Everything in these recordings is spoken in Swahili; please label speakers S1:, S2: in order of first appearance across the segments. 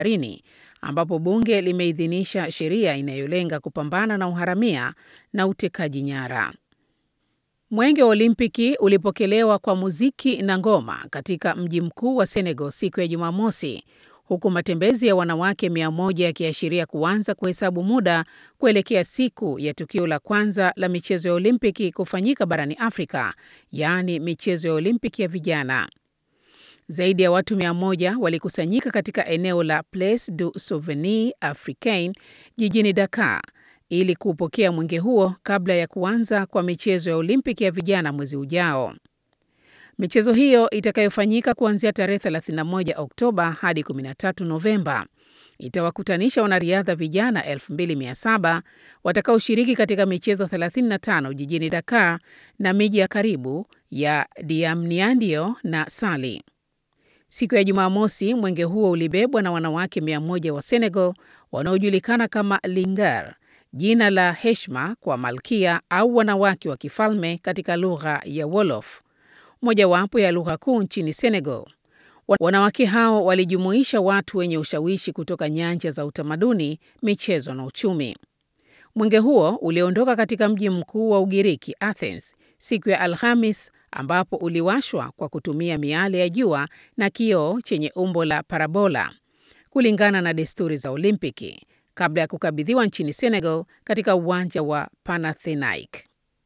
S1: baharini ambapo bunge limeidhinisha sheria inayolenga kupambana na uharamia na utekaji nyara. Mwenge wa Olimpiki ulipokelewa kwa muziki na ngoma katika mji mkuu wa Senegal siku ya Jumamosi, huku matembezi ya wanawake mia moja yakiashiria kuanza kuhesabu muda kuelekea siku ya tukio la kwanza la michezo ya Olimpiki kufanyika barani Afrika, yaani michezo ya Olimpiki ya vijana. Zaidi ya watu mia moja walikusanyika katika eneo la Place du Souvenir Africain jijini Dakar ili kuupokea mwenge huo kabla ya kuanza kwa michezo ya Olimpiki ya vijana mwezi ujao. Michezo hiyo itakayofanyika kuanzia tarehe 31 Oktoba hadi 13 Novemba itawakutanisha wanariadha vijana 2700 watakaoshiriki katika michezo 35 jijini Dakar na miji ya karibu ya Diamniadio na Sali. Siku ya Jumamosi, mwenge huo ulibebwa na wanawake 100 wa Senegal wanaojulikana kama Lingar, jina la heshima kwa malkia au wanawake wa kifalme katika lugha ya Wolof, mojawapo ya lugha kuu nchini Senegal. Wanawake hao walijumuisha watu wenye ushawishi kutoka nyanja za utamaduni, michezo na uchumi. Mwenge huo uliondoka katika mji mkuu wa Ugiriki, Athens, siku ya Alhamis, ambapo uliwashwa kwa kutumia miale ya jua na kioo chenye umbo la parabola, kulingana na desturi za Olimpiki, kabla ya kukabidhiwa nchini Senegal katika uwanja wa Panathinaike.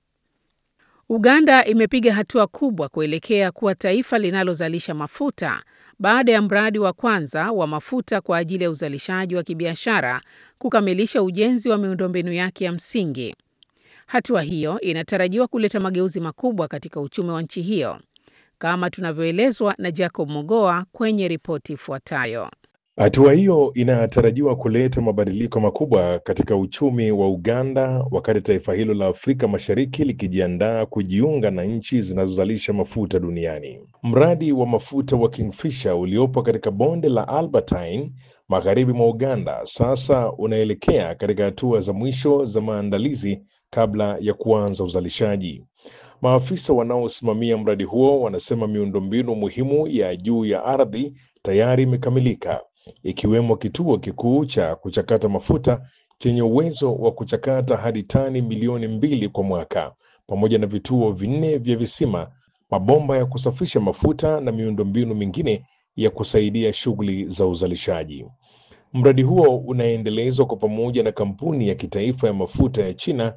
S1: Uganda imepiga hatua kubwa kuelekea kuwa taifa linalozalisha mafuta baada ya mradi wa kwanza wa mafuta kwa ajili ya uzalishaji wa kibiashara kukamilisha ujenzi wa miundombinu yake ya msingi. Hatua hiyo inatarajiwa kuleta mageuzi makubwa katika uchumi wa nchi hiyo, kama tunavyoelezwa na Jacob Mogoa kwenye ripoti ifuatayo.
S2: Hatua hiyo inatarajiwa kuleta mabadiliko makubwa katika uchumi wa Uganda wakati taifa hilo la Afrika Mashariki likijiandaa kujiunga na nchi zinazozalisha mafuta duniani. Mradi wa mafuta wa Kingfisher uliopo katika bonde la Albertine magharibi mwa Uganda sasa unaelekea katika hatua za mwisho za maandalizi kabla ya kuanza uzalishaji. Maafisa wanaosimamia mradi huo wanasema miundombinu muhimu ya juu ya ardhi tayari imekamilika ikiwemo kituo kikuu cha kuchakata mafuta chenye uwezo wa kuchakata hadi tani milioni mbili kwa mwaka, pamoja na vituo vinne vya visima, mabomba ya kusafisha mafuta na miundombinu mingine ya kusaidia shughuli za uzalishaji. Mradi huo unaendelezwa kwa pamoja na kampuni ya kitaifa ya mafuta ya China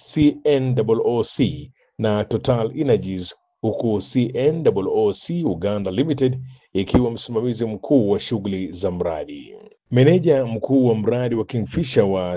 S2: CNOOC na Total Energies huku CNOOC Uganda Limited ikiwa msimamizi mkuu wa shughuli za mradi. Meneja mkuu wa mradi wa Kingfisher wa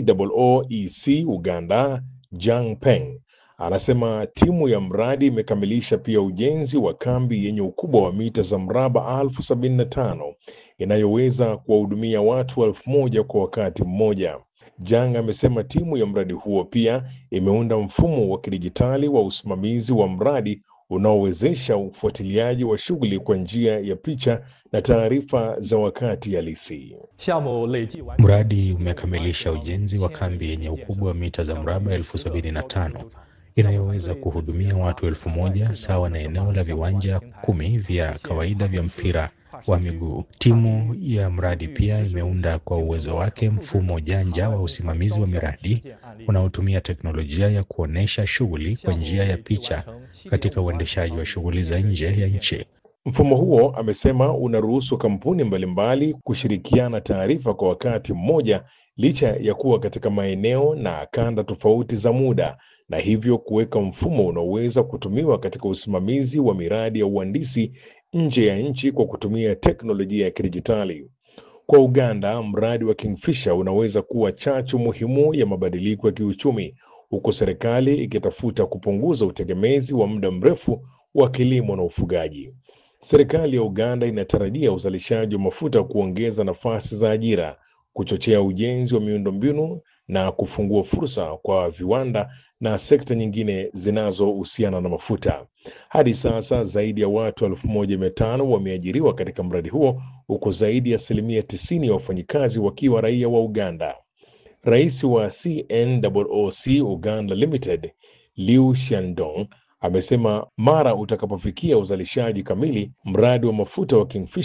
S2: COOEC Uganda, Jang Peng, anasema timu ya mradi imekamilisha pia ujenzi wa kambi yenye ukubwa wa mita za mraba elfu sabini na tano inayoweza kuwahudumia watu elfu moja kwa wakati mmoja. Jang amesema timu ya mradi huo pia imeunda mfumo wa kidijitali wa usimamizi wa mradi unaowezesha ufuatiliaji wa shughuli kwa njia ya picha na taarifa za wakati halisi.
S3: Mradi umekamilisha ujenzi wa kambi yenye ukubwa wa mita za mraba elfu sabini na tano inayoweza kuhudumia watu elfu moja sawa na eneo la viwanja kumi vya kawaida vya mpira wa miguu. Timu ya mradi pia imeunda kwa uwezo wake mfumo janja wa usimamizi wa miradi unaotumia teknolojia ya kuonesha shughuli kwa njia ya picha katika uendeshaji wa shughuli za nje ya nchi.
S2: Mfumo huo, amesema, unaruhusu kampuni mbalimbali kushirikiana taarifa kwa wakati mmoja licha ya kuwa katika maeneo na kanda tofauti za muda na hivyo kuweka mfumo unaoweza kutumiwa katika usimamizi wa miradi ya uhandisi nje ya nchi kwa kutumia teknolojia ya kidijitali. Kwa Uganda, mradi wa Kingfisher unaweza kuwa chachu muhimu ya mabadiliko ya kiuchumi, huku serikali ikitafuta kupunguza utegemezi wa muda mrefu wa kilimo na ufugaji. Serikali ya Uganda inatarajia uzalishaji wa mafuta kuongeza nafasi za ajira, kuchochea ujenzi wa miundombinu na kufungua fursa kwa viwanda na sekta nyingine zinazohusiana na mafuta. Hadi sasa zaidi ya watu elfu moja mia tano wameajiriwa katika mradi huo huku zaidi ya asilimia tisini ya wafanyikazi wakiwa raia wa Uganda. Rais wa CNOOC Uganda Limited Liu Shandong amesema mara utakapofikia uzalishaji kamili, mradi wa mafuta wa Kingfisher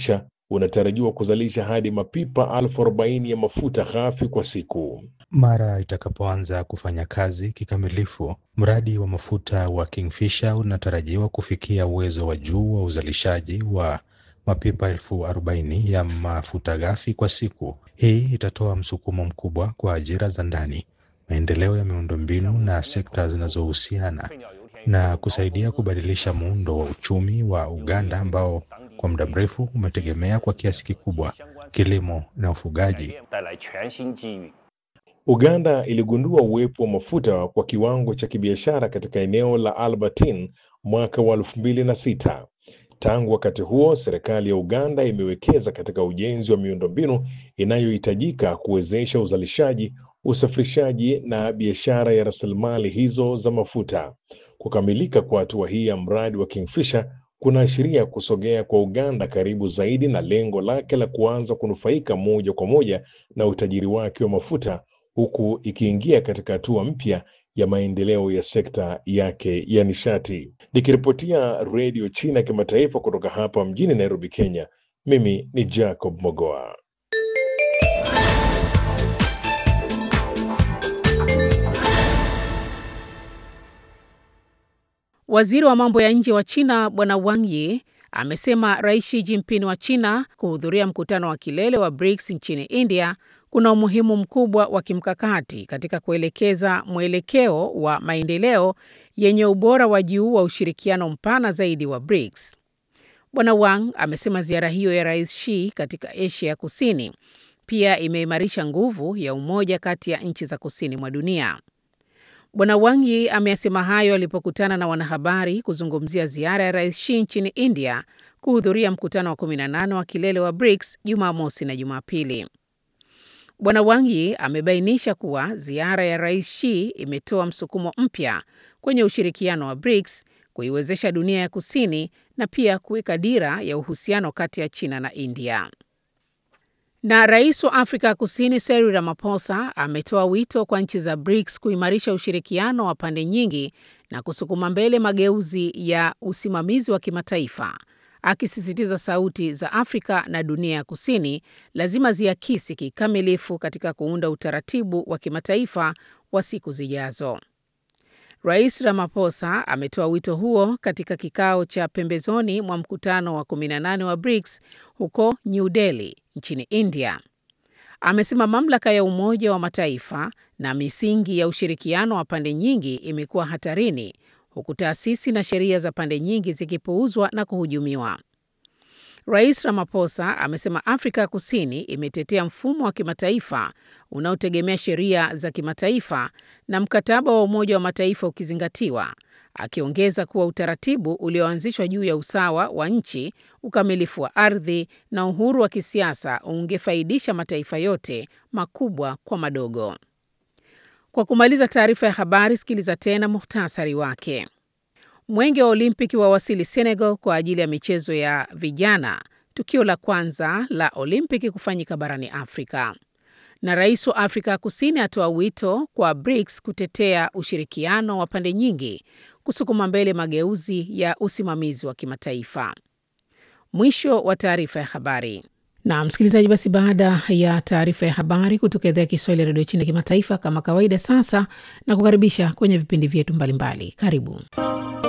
S2: unatarajiwa kuzalisha hadi mapipa elfu arobaini ya mafuta ghafi kwa siku.
S3: Mara itakapoanza kufanya kazi kikamilifu, mradi wa mafuta wa Kingfisher unatarajiwa kufikia uwezo wa juu wa uzalishaji wa mapipa elfu arobaini ya mafuta ghafi kwa siku. Hii itatoa msukumo mkubwa kwa ajira za ndani, maendeleo ya miundombinu na sekta zinazohusiana na kusaidia kubadilisha muundo wa uchumi wa Uganda ambao kwa muda mrefu umetegemea kwa kiasi kikubwa kilimo na ufugaji.
S2: Uganda iligundua uwepo wa mafuta kwa kiwango cha kibiashara katika eneo la Albertine mwaka wa elfu mbili na sita. Tangu wakati huo, serikali ya Uganda imewekeza katika ujenzi wa miundombinu inayohitajika kuwezesha uzalishaji, usafirishaji na biashara ya rasilimali hizo za mafuta. Kukamilika kwa hatua hii ya mradi wa Kingfisher kunaashiria kusogea kwa Uganda karibu zaidi na lengo lake la kuanza kunufaika moja kwa moja na utajiri wake wa mafuta huku ikiingia katika hatua mpya ya maendeleo ya sekta yake ya nishati. Nikiripotia Redio China Kimataifa kutoka hapa mjini Nairobi, Kenya, mimi ni Jacob Mogoa.
S1: Waziri wa mambo ya nje wa China Bwana Wang Yi amesema Rais Xi Jinping wa China kuhudhuria mkutano wa kilele wa BRICS nchini India kuna umuhimu mkubwa wa kimkakati katika kuelekeza mwelekeo wa maendeleo yenye ubora wa juu wa ushirikiano mpana zaidi wa BRICS. Bwana Wang amesema ziara hiyo ya Rais Xi katika Asia ya Kusini pia imeimarisha nguvu ya umoja kati ya nchi za kusini mwa dunia. Bwana Wang Yi ameyasema hayo alipokutana na wanahabari kuzungumzia ziara ya Rais Xi nchini India kuhudhuria mkutano wa 18 wa kilele wa BRICS Jumamosi na Jumapili. Bwana Wang Yi amebainisha kuwa ziara ya Rais Xi imetoa msukumo mpya kwenye ushirikiano wa BRICS, kuiwezesha dunia ya kusini na pia kuweka dira ya uhusiano kati ya China na India. Na rais wa Afrika Kusini Cyril Ramaphosa ametoa wito kwa nchi za BRICS kuimarisha ushirikiano wa pande nyingi na kusukuma mbele mageuzi ya usimamizi wa kimataifa, akisisitiza sauti za Afrika na dunia ya kusini lazima ziakisi kikamilifu katika kuunda utaratibu wa kimataifa wa siku zijazo. Rais Ramaphosa ametoa wito huo katika kikao cha pembezoni mwa mkutano wa 18 wa BRICS huko New Delhi nchini India. Amesema mamlaka ya Umoja wa Mataifa na misingi ya ushirikiano wa pande nyingi imekuwa hatarini huku taasisi na sheria za pande nyingi zikipuuzwa na kuhujumiwa. Rais Ramaphosa amesema Afrika Kusini imetetea mfumo wa kimataifa unaotegemea sheria za kimataifa na mkataba wa Umoja wa Mataifa ukizingatiwa, akiongeza kuwa utaratibu ulioanzishwa juu ya usawa wa nchi, ukamilifu wa ardhi na uhuru wa kisiasa ungefaidisha mataifa yote, makubwa kwa madogo. Kwa kumaliza taarifa ya habari, sikiliza tena muhtasari wake. Mwenge wa Olimpiki wawasili Senegal kwa ajili ya michezo ya vijana, tukio la kwanza la Olimpiki kufanyika barani Afrika. Na rais wa Afrika Kusini atoa wito kwa BRICS kutetea ushirikiano wa pande nyingi, kusukuma mbele mageuzi ya usimamizi wa kimataifa. Mwisho wa taarifa ya habari. Na msikilizaji, basi baada ya taarifa ya habari kutoka idhaa ya Kiswahili ya redio China kimataifa, kama kawaida, sasa na kukaribisha kwenye vipindi vyetu mbalimbali. Karibu.